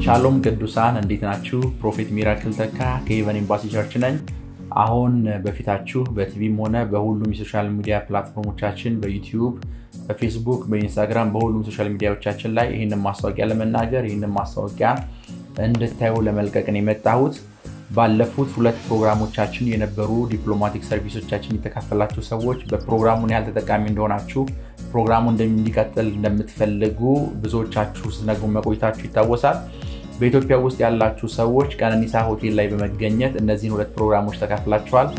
ሻሎም ቅዱሳን እንዴት ናችሁ? ፕሮፌት ሚራክል ተካ ከሄቨን ኤምባሲ ቸርች ነኝ። አሁን በፊታችሁ በቲቪም ሆነ በሁሉም የሶሻል ሚዲያ ፕላትፎርሞቻችን በዩቲዩብ፣ በፌስቡክ፣ በኢንስታግራም በሁሉም ሶሻል ሚዲያዎቻችን ላይ ይህንን ማስታወቂያ ለመናገር ይህንን ማስታወቂያ እንድታዩ ለመልቀቅን የመጣሁት ባለፉት ሁለት ፕሮግራሞቻችን የነበሩ ዲፕሎማቲክ ሰርቪሶቻችን የተካፈላችሁ ሰዎች በፕሮግራሙን ያህል ተጠቃሚ እንደሆናችሁ ፕሮግራሙ እንደሚቀጥል እንደምትፈልጉ ብዙዎቻችሁ ስትነግሩ መቆየታችሁ ይታወሳል። በኢትዮጵያ ውስጥ ያላችሁ ሰዎች ቀነኒሳ ሆቴል ላይ በመገኘት እነዚህን ሁለት ፕሮግራሞች ተካፍላችኋል።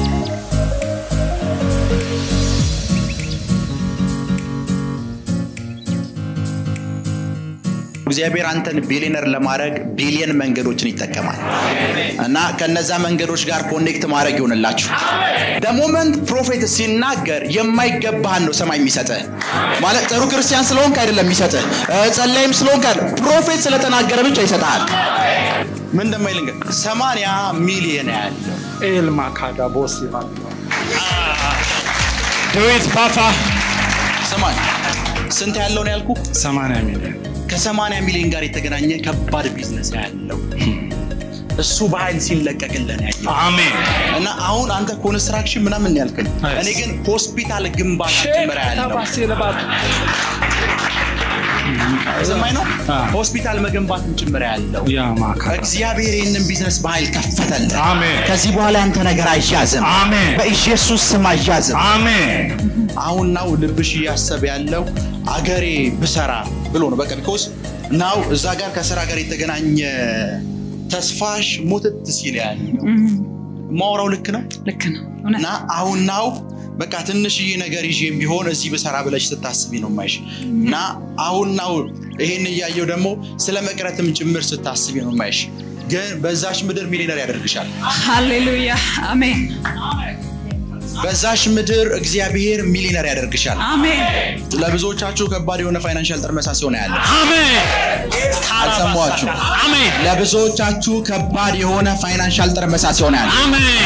እግዚአብሔር አንተን ቢሊነር ለማድረግ ቢሊየን መንገዶችን ይጠቀማል እና ከነዛ መንገዶች ጋር ኮኔክት ማድረግ ይሆንላችሁ። ደሞመንት ፕሮፌት ሲናገር የማይገባህን ነው ሰማይ የሚሰጥህ። ማለት ጥሩ ክርስቲያን ስለሆንክ አይደለም የሚሰጥህ፣ ጸላይም ስለሆንክ አይደለም። ፕሮፌት ስለተናገረ ብቻ ይሰጥሃል። ምን እንደማይል እንግዲህ ሰማንያ ሚሊየን ያለው ኤልማ ካዳ ቦስ ይላል። ዱዊት ፓፓ ሰማንያ ስንት ያለው ነው ያልኩ? 80 ሚሊዮን ከሰማንያ ሚሊዮን ጋር የተገናኘ ከባድ ቢዝነስ ያለው እሱ በኃይል ሲለቀቅልን ያየው አሜን እና አሁን አንተ ኮንስትራክሽን ምናምን ያልከኝ፣ Yes. እኔ ግን ሆስፒታል ግንባታ ጭምር ያለው ታባሴ ለባት ሰማኝ ነው። አ። ሆስፒታል መገንባትም ጭምር ያለው ያ ማካ እግዚአብሔር ይህንን ቢዝነስ በኃይል ከፈተልን። አሜን ከዚህ በኋላ ያንተ ነገር አይያዝም፣ አሜን በኢየሱስ ስም አይያዝም። አሜን አሁን ናው ልብሽ እያሰበ ያለው አገሬ ብሰራ ብሎ ነው። በቃ ቢኮዝ ናው እዛ ጋር ከስራ ጋር የተገናኘ ተስፋሽ ሞትት ሲል ያለው ማውራው ልክ ነው ልክ ነው። እውነት እና አሁን ናው በቃ ትንሽዬ ነገር ይዤም ቢሆን እዚህ ብሰራ ብለሽ ስታስቢ ነው ማይሽ እና አሁን ናው ይሄን እያየው ደግሞ ስለ መቅረትም ጭምር ስታስቢ ነው ማይሽ ግን በዛሽ ምድር ሚሊነር ያደርግሻል። ሃሌሉያ አሜን በዛሽ ምድር እግዚአብሔር ሚሊነር ያደርግሻል። አሜን ለብዙዎቻችሁ ከባድ የሆነ ፋይናንሻል ጥርመሳ ሲሆን ያለ አሜን አልሰማችሁ። አሜን ለብዙዎቻችሁ ከባድ የሆነ ፋይናንሻል ጥርመሳ ሲሆን ያለ አሜን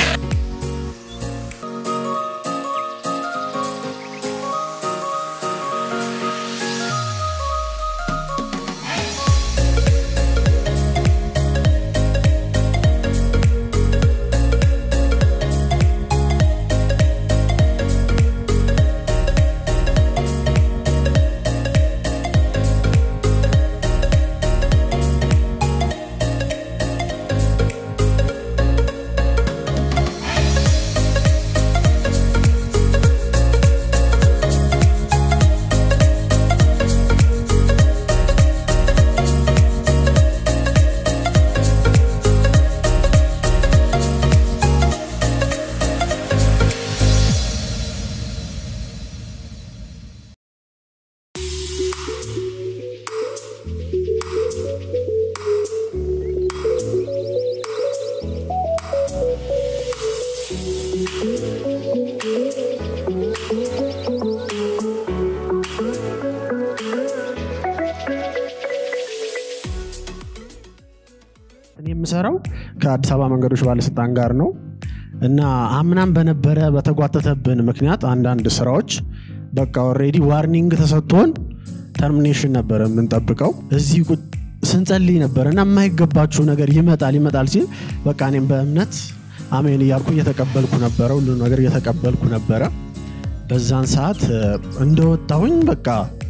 እኔ የምሰራው ከአዲስ አበባ መንገዶች ባለስልጣን ጋር ነው እና አምናም በነበረ በተጓተተብን ምክንያት አንዳንድ ስራዎች በቃ ኦልሬዲ ዋርኒንግ ተሰጥቶን ተርሚኔሽን ነበረ የምንጠብቀው። እዚህ ቁጭ ስንጸልይ ነበር እና የማይገባችሁ ነገር ይመጣል ይመጣል ሲል በቃ እኔም በእምነት አሜን እያልኩ እየተቀበልኩ ነበረ፣ ሁሉ ነገር እየተቀበልኩ ነበረ። በዛን ሰዓት እ፣ እንደወጣሁኝ በቃ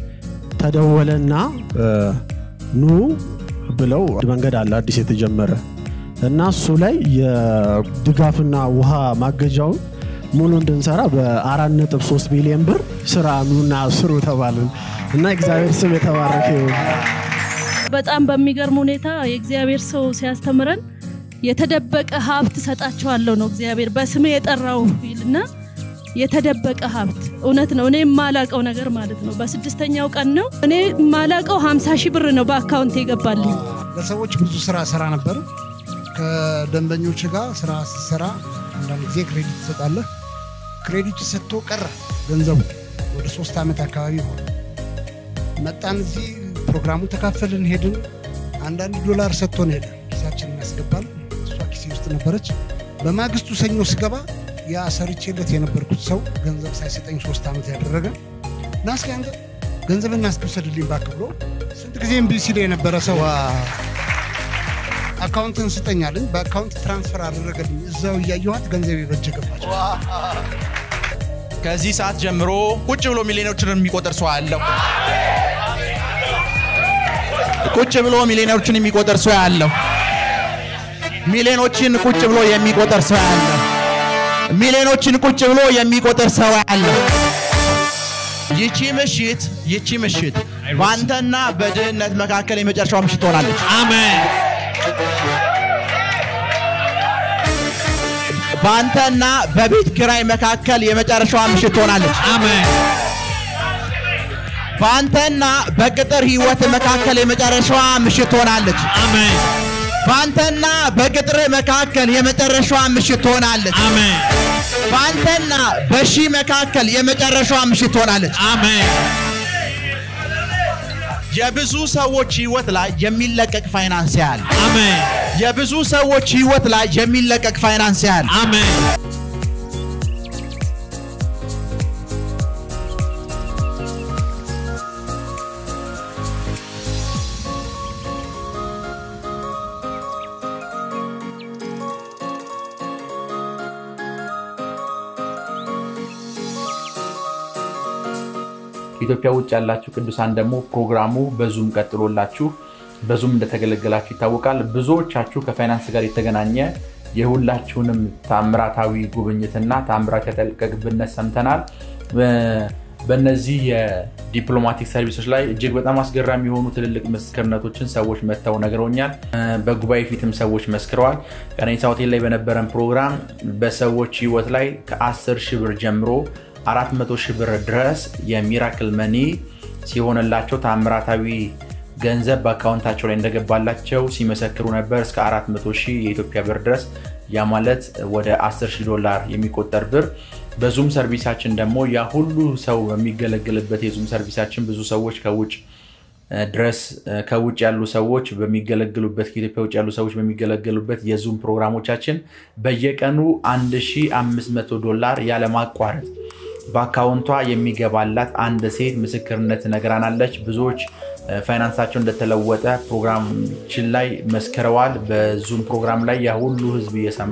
ተደወለና እ፣ ኑ ብለው መንገድ አለ አዲስ የተጀመረ እና እሱ ላይ የድጋፍና ውሃ ማገጃውን ሙሉ እንድንሰራ በአራት ነጥብ ሶስት ሚሊዮን ብር ስራ ኑና ስሩ ተባልን እና እግዚአብሔር ስም የተባረከ ይሁን። በጣም በሚገርም ሁኔታ የእግዚአብሔር ሰው ሲያስተምረን የተደበቀ ሀብት ሰጣቸዋለሁ ነው እግዚአብሔር በስሜ የጠራው ይልና የተደበቀ ሀብት እውነት ነው። እኔ የማላቀው ነገር ማለት ነው። በስድስተኛው ቀን ነው እኔ የማላቀው ሀምሳ ሺህ ብር ነው በአካውንት የገባልኝ። ለሰዎች ብዙ ስራ ስራ ነበር። ከደንበኞች ጋር ስራ ስትሰራ አንዳንድ ጊዜ ክሬዲት ትሰጣለህ። ክሬዲቱ ሰጥቶ ቀረ ገንዘቡ ወደ ሶስት ዓመት አካባቢ ሆነ። መጣን እዚህ ፕሮግራሙ ተካፈልን፣ ሄድን። አንዳንድ ዶላር ሰጥቶን ሄደ። ኪሳችን እናስገባል። እሷ ኪሴ ውስጥ ነበረች። በማግስቱ ሰኞ ስገባ ያ ሰርቼለት የነበርኩት ሰው ገንዘብ ሳይሰጠኝ ሶስት ዓመት ያደረገ እና እስኪ አንተ ገንዘብ እናስወሰድልኝ እባክህ ብሎ ስንት ጊዜ እምቢ ሲል የነበረ ሰው አካውንትን ስጠኛለኝ በአካውንት ትራንስፈር አደረገልኝ። እዛው እያየኋት ገንዘብ በእጄ ገባች። ከዚህ ሰዓት ጀምሮ ቁጭ ብሎ ሚሊዮኖችን የሚቆጥር ሰው አለው። ቁጭ ብሎ ሚሊዮኖችን የሚቆጥር ሰው ያለው ሚሊዮኖችን ቁጭ ብሎ የሚቆጥር ሰው ያለው ሚሊዮኖችን ቁጭ ብሎ የሚቆጥር ሰው ያለው ይቺ ምሽት ይቺ ምሽት በአንተና በድህነት መካከል የመጨረሻው ምሽት ትሆናለች። አሜን በአንተና በቤት ኪራይ መካከል የመጨረሻዋ ምሽት ትሆናለች። አሜን በአንተና በቅጥር ህይወት መካከል የመጨረሻዋ ምሽት ትሆናለች። አሜን በአንተና በቅጥር መካከል የመጨረሻዋ ምሽት ትሆናለች። አሜን በአንተና በሺ መካከል የመጨረሻዋ ምሽት ትሆናለች። አሜን የብዙ ሰዎች ህይወት ላይ የሚለቀቅ ፋይናንስ ያህል አሜን የብዙ ሰዎች ህይወት ላይ የሚለቀቅ ፋይናንስ ያህል አሜን ከኢትዮጵያ ውጭ ያላችሁ ቅዱሳን ደግሞ ፕሮግራሙ በዙም ቀጥሎላችሁ በዙም እንደተገለገላችሁ ይታወቃል። ብዙዎቻችሁ ከፋይናንስ ጋር የተገናኘ የሁላችሁንም ታምራታዊ ጉብኝትና ታምራት ያጠልቀቅብነት ሰምተናል። በእነዚህ የዲፕሎማቲክ ሰርቪሶች ላይ እጅግ በጣም አስገራሚ የሆኑ ትልልቅ ምስክርነቶችን ሰዎች መጥተው ነግረውኛል። በጉባኤ ፊትም ሰዎች መስክረዋል። ቀነኒሳ ሆቴል ላይ በነበረን ፕሮግራም በሰዎች ህይወት ላይ ከ10 ሺህ ብር ጀምሮ 400 ሺህ ብር ድረስ የሚራክል መኒ ሲሆንላቸው ታምራታዊ ገንዘብ በአካውንታቸው ላይ እንደገባላቸው ሲመሰክሩ ነበር። እስከ 400 ሺህ የኢትዮጵያ ብር ድረስ ያ ማለት ወደ 10 ሺህ ዶላር የሚቆጠር ብር በዙም ሰርቪሳችን ደግሞ ያ ሁሉ ሰው በሚገለገልበት የዙም ሰርቪሳችን ብዙ ሰዎች ከውጭ ድረስ ከውጭ ያሉ ሰዎች በሚገለገሉበት ከኢትዮጵያ ውጭ ያሉ ሰዎች በሚገለገሉበት የዙም ፕሮግራሞቻችን በየቀኑ 1500 ዶላር ያለማቋረጥ በአካውንቷ የሚገባላት አንድ ሴት ምስክርነት ነግራናለች። ብዙዎች ፋይናንሳቸው እንደተለወጠ ፕሮግራማችን ላይ መስክረዋል። በዙም ፕሮግራም ላይ ያ ሁሉ ህዝብ እየሰማ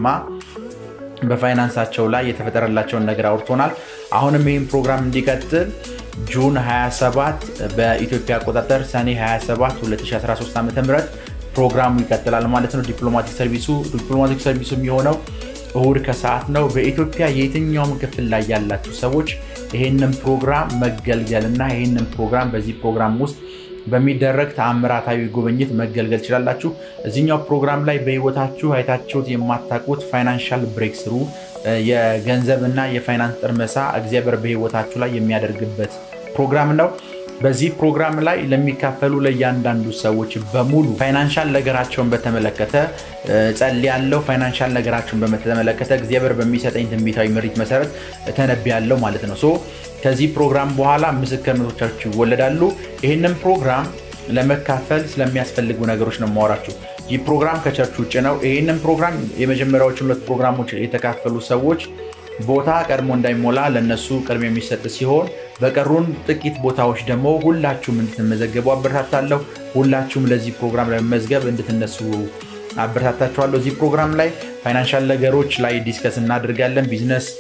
በፋይናንሳቸው ላይ የተፈጠረላቸውን ነገር አውርቶናል። አሁንም ይህም ፕሮግራም እንዲቀጥል ጁን 27 በኢትዮጵያ አቆጣጠር ሰኔ 27 2013 ዓ ም ፕሮግራሙ ይቀጥላል ማለት ነው። ዲፕሎማቲክ ሰርቪሱ ዲፕሎማቲክ ሰርቪሱ የሚሆነው እሁድ ከሰዓት ነው። በኢትዮጵያ የትኛውም ክፍል ላይ ያላችሁ ሰዎች ይህንን ፕሮግራም መገልገል እና ይህንን ፕሮግራም በዚህ ፕሮግራም ውስጥ በሚደረግ ተአምራታዊ ጉብኝት መገልገል ትችላላችሁ። እዚኛው ፕሮግራም ላይ በህይወታችሁ አይታችሁት የማታውቁት ፋይናንሻል ብሬክ ስሩ የገንዘብ እና የፋይናንስ ጥርመሳ እግዚአብሔር በህይወታችሁ ላይ የሚያደርግበት ፕሮግራም ነው። በዚህ ፕሮግራም ላይ ለሚካፈሉ ለእያንዳንዱ ሰዎች በሙሉ ፋይናንሻል ነገራቸውን በተመለከተ ጸልያለሁ። ፋይናንሻል ነገራቸውን በተመለከተ እግዚአብሔር በሚሰጠኝ ትንቢታዊ ምሪት መሰረት ተነብያለሁ ማለት ነው። ሶ ከዚህ ፕሮግራም በኋላ ምስክርነቶቻችሁ ይወለዳሉ። ይህንን ፕሮግራም ለመካፈል ስለሚያስፈልጉ ነገሮች ነው የማወራችሁ። ይህ ፕሮግራም ከቸርች ውጭ ነው። ይህንን ፕሮግራም የመጀመሪያዎቹ ሁለት ፕሮግራሞች የተካፈሉ ሰዎች ቦታ ቀድሞ እንዳይሞላ ለነሱ ቅድሚያ የሚሰጥ ሲሆን በቀሩን ጥቂት ቦታዎች ደግሞ ሁላችሁም እንድትመዘገቡ አበረታታለሁ። ሁላችሁም ለዚህ ፕሮግራም ለመመዝገብ እንድትነሱ አበረታታችኋለሁ። እዚህ ፕሮግራም ላይ ፋይናንሻል ነገሮች ላይ ዲስከስ እናደርጋለን።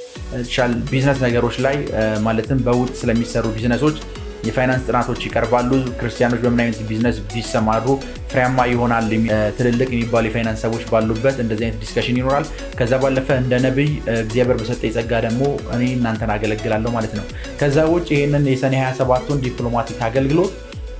ቢዝነስ ነገሮች ላይ ማለትም በውጭ ስለሚሰሩ ቢዝነሶች የፋይናንስ ጥናቶች ይቀርባሉ። ክርስቲያኖች በምን አይነት ቢዝነስ ቢሰማሩ ፍሬያማ ይሆናል፣ ትልልቅ የሚባሉ የፋይናንስ ሰዎች ባሉበት እንደዚህ አይነት ዲስከሽን ይኖራል። ከዛ ባለፈ እንደ ነቢይ እግዚአብሔር በሰጠ ጸጋ ደግሞ እኔ እናንተን አገለግላለሁ ማለት ነው። ከዛ ውጭ ይህንን የሰኔ 27ቱን ዲፕሎማቲክ አገልግሎት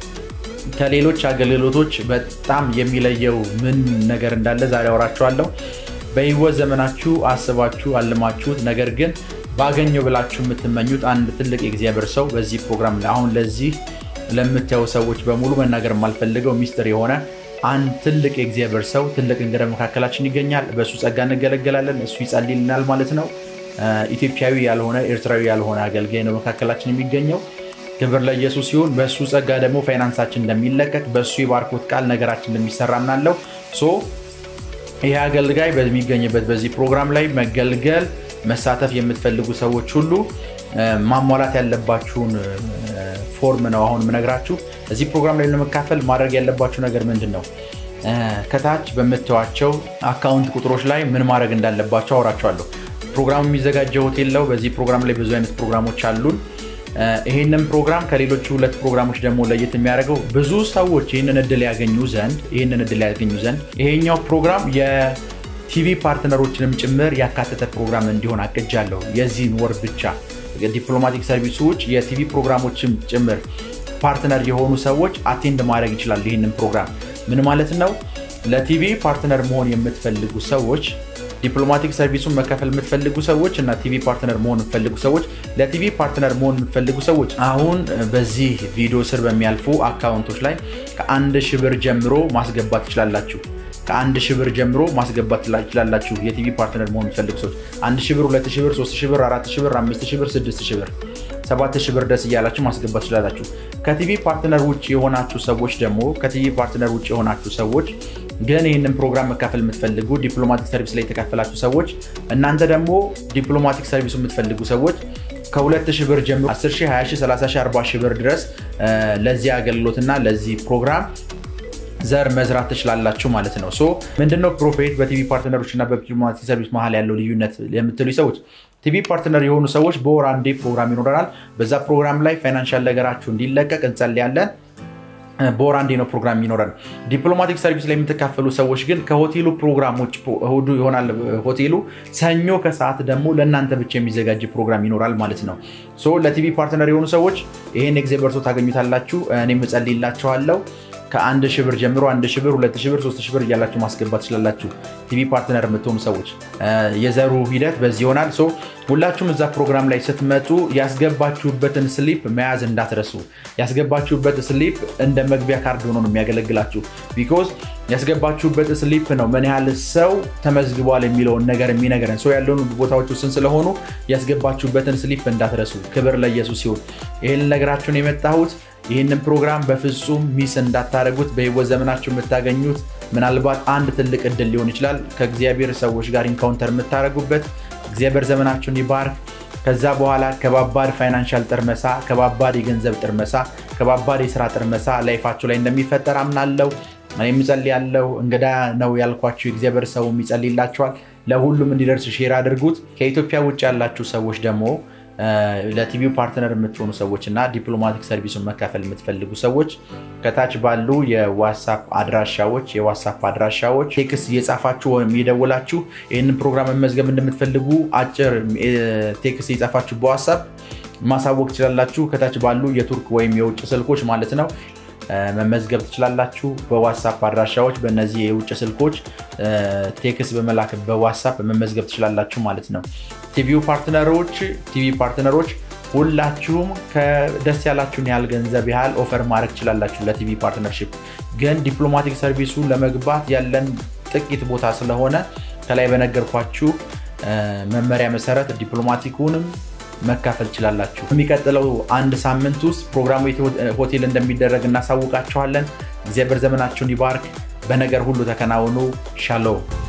ከሌሎች አገልግሎቶች በጣም የሚለየው ምን ነገር እንዳለ ዛሬ አወራችኋለሁ። በህይወት ዘመናችሁ አስባችሁ አልማችሁት ነገር ግን ባገኘው ብላችሁ የምትመኙት አንድ ትልቅ የእግዚአብሔር ሰው በዚህ ፕሮግራም ላይ አሁን ለዚህ ለምታዩ ሰዎች በሙሉ መናገር የማልፈልገው ሚስጥር የሆነ አንድ ትልቅ የእግዚአብሔር ሰው ትልቅ እንግዳ መካከላችን ይገኛል። በእሱ ጸጋ እንገለገላለን። እሱ ይጸልይልናል ማለት ነው። ኢትዮጵያዊ ያልሆነ ኤርትራዊ ያልሆነ አገልጋይ ነው መካከላችን የሚገኘው። ክብር ለኢየሱስ ሲሆን በእሱ ጸጋ ደግሞ ፋይናንሳችን እንደሚለቀቅ በእሱ የባርኮት ቃል ነገራችን እንደሚሰራ ምናለው ሶ ይህ አገልጋይ በሚገኝበት በዚህ ፕሮግራም ላይ መገልገል መሳተፍ የምትፈልጉ ሰዎች ሁሉ ማሟላት ያለባችሁን ፎርም ነው አሁን የምነግራችሁ። እዚህ ፕሮግራም ላይ ለመካፈል ማድረግ ያለባችሁ ነገር ምንድን ነው? ከታች በምታዩቸው አካውንት ቁጥሮች ላይ ምን ማድረግ እንዳለባቸው አውራቸዋለሁ። ፕሮግራሙ የሚዘጋጀው ሆቴል ነው። በዚህ ፕሮግራም ላይ ብዙ አይነት ፕሮግራሞች አሉን። ይህንን ፕሮግራም ከሌሎቹ ሁለት ፕሮግራሞች ደግሞ ለየት የሚያደርገው ብዙ ሰዎች ይህንን እድል ያገኙ ዘንድ ይህንን እድል ያገኙ ዘንድ ይሄኛው ፕሮግራም የቲቪ ፓርትነሮችንም ጭምር ያካተተ ፕሮግራም እንዲሆን አቅጃለሁ። የዚህን ወር ብቻ ዲፕሎማቲክ ሰርቪሶች የቲቪ ፕሮግራሞችም ጭምር ፓርትነር የሆኑ ሰዎች አቴንድ ማድረግ ይችላሉ። ይህንን ፕሮግራም ምን ማለት ነው? ለቲቪ ፓርትነር መሆን የምትፈልጉ ሰዎች ዲፕሎማቲክ ሰርቪሱን መከፈል የምትፈልጉ ሰዎች እና ቲቪ ፓርትነር መሆን የምትፈልጉ ሰዎች ለቲቪ ፓርትነር መሆን የምትፈልጉ ሰዎች አሁን በዚህ ቪዲዮ ስር በሚያልፉ አካውንቶች ላይ ከአንድ ሺህ ብር ጀምሮ ማስገባት ትችላላችሁ። ከአንድ ሺህ ብር ጀምሮ ማስገባት ትችላላችሁ። የቲቪ ፓርትነር መሆን የምትፈልጉ ሰዎች አንድ ሺህ ብር፣ ሁለት ሺህ ብር፣ ሶስት ሺህ ብር፣ አራት ሺህ ብር፣ አምስት ሺህ ብር፣ ስድስት ሺህ ብር ሰባት ሺህ ብር ደስ እያላችሁ ማስገባት ትችላላችሁ። ከቲቪ ፓርትነር ውጭ የሆናችሁ ሰዎች ደግሞ ከቲቪ ፓርትነር ውጭ የሆናችሁ ሰዎች ግን ይህንን ፕሮግራም መካፈል የምትፈልጉ ዲፕሎማቲክ ሰርቪስ ላይ የተካፈላችሁ ሰዎች እናንተ ደግሞ ዲፕሎማቲክ ሰርቪሱ የምትፈልጉ ሰዎች ከሁለት ሺህ ብር ጀምሮ 10 ሺህ፣ 20 ሺህ፣ 30 ሺህ፣ 40 ሺህ ብር ድረስ ለዚህ አገልግሎትና ለዚህ ፕሮግራም ዘር መዝራት ትችላላችሁ ማለት ነው። ሶ ምንድነው ፕሮፌት በቲቪ ፓርትነሮች እና በዲፕሎማቲክ ሰርቪስ መሀል ያለው ልዩነት የምትሉ ሰዎች ቲቪ ፓርትነር የሆኑ ሰዎች በወር አንዴ ፕሮግራም ይኖረናል። በዛ ፕሮግራም ላይ ፋይናንሻል ነገራችሁ እንዲለቀቅ እንጸልያለን። በወር አንዴ ነው ፕሮግራም ይኖረን። ዲፕሎማቲክ ሰርቪስ ላይ የምትካፈሉ ሰዎች ግን ከሆቴሉ ፕሮግራሞች እሁዱ ይሆናል ሆቴሉ፣ ሰኞ ከሰዓት ደግሞ ለእናንተ ብቻ የሚዘጋጅ ፕሮግራም ይኖራል ማለት ነው። ሶ ለቲቪ ፓርትነር የሆኑ ሰዎች ይህን ኤግዜበር ሰው ታገኙታላችሁ። እኔም እጸልይላችኋለሁ። ከአንድ ሺህ ብር ጀምሮ አንድ ሺህ ብር፣ ሁለት ሺህ ብር፣ ሶስት ሺህ ብር እያላችሁ ማስገባት ትችላላችሁ። ቲቪ ፓርትነር የምትሆኑ ሰዎች የዘሩ ሂደት በዚህ ይሆናል። ሶ ሁላችሁም እዛ ፕሮግራም ላይ ስትመጡ ያስገባችሁበትን ስሊፕ መያዝ እንዳትረሱ። ያስገባችሁበት ስሊፕ እንደ መግቢያ ካርድ ሆኖ ነው የሚያገለግላችሁ። ቢኮዝ ያስገባችሁበት ስሊፕ ነው ምን ያህል ሰው ተመዝግቧል የሚለውን ነገር የሚነገረን። ሰው ያለውን ቦታዎች ውስን ስለሆኑ ያስገባችሁበትን ስሊፕ እንዳትረሱ። ክብር ለኢየሱስ ሲሆን ይህን ነገራችሁን የመጣሁት ይህንን ፕሮግራም በፍጹም ሚስ እንዳታደረጉት። በህይወት ዘመናችሁ የምታገኙት ምናልባት አንድ ትልቅ እድል ሊሆን ይችላል። ከእግዚአብሔር ሰዎች ጋር ኢንካውንተር የምታደረጉበት እግዚአብሔር ዘመናችሁን ይባርክ። ከዛ በኋላ ከባባድ ፋይናንሻል ጥርመሳ፣ ከባባድ የገንዘብ ጥርመሳ፣ ከባባድ የስራ ጥርመሳ ላይፋችሁ ላይ እንደሚፈጠር አምናለው። እኔም እጸልያለሁ። እንግዳ ነው ያልኳችሁ የእግዚአብሔር ሰው ይጸልይላችኋል። ለሁሉም እንዲደርስ ሼር አድርጉት። ከኢትዮጵያ ውጭ ያላችሁ ሰዎች ደግሞ ለቲቪው ፓርትነር የምትሆኑ ሰዎች እና ዲፕሎማቲክ ሰርቪሱን መካፈል የምትፈልጉ ሰዎች ከታች ባሉ የዋትሳፕ አድራሻዎች የዋትሳፕ አድራሻዎች ቴክስ እየጻፋችሁ ወይም እየደወላችሁ ይህንን ፕሮግራም መመዝገብ እንደምትፈልጉ አጭር ቴክስ እየጻፋችሁ በዋትሳፕ ማሳወቅ ትችላላችሁ። ከታች ባሉ የቱርክ ወይም የውጭ ስልኮች ማለት ነው መመዝገብ ትችላላችሁ። በዋትሳፕ አድራሻዎች በእነዚህ የውጭ ስልኮች ቴክስ በመላክ በዋትሳፕ መመዝገብ ትችላላችሁ ማለት ነው። ቲቪው ፓርትነሮች ቲቪ ፓርትነሮች ሁላችሁም ከደስ ያላችሁን ያህል ገንዘብ ያህል ኦፈር ማድረግ ትችላላችሁ ለቲቪ ፓርትነርሽፕ። ግን ዲፕሎማቲክ ሰርቪሱ ለመግባት ያለን ጥቂት ቦታ ስለሆነ ከላይ በነገርኳችሁ መመሪያ መሰረት ዲፕሎማቲኩንም መካፈል ትችላላችሁ። የሚቀጥለው አንድ ሳምንት ውስጥ ፕሮግራሙ ሆቴል እንደሚደረግ እናሳውቃችኋለን። እግዚአብሔር ዘመናችሁን ይባርክ። በነገር ሁሉ ተከናውኑ። ሻሎም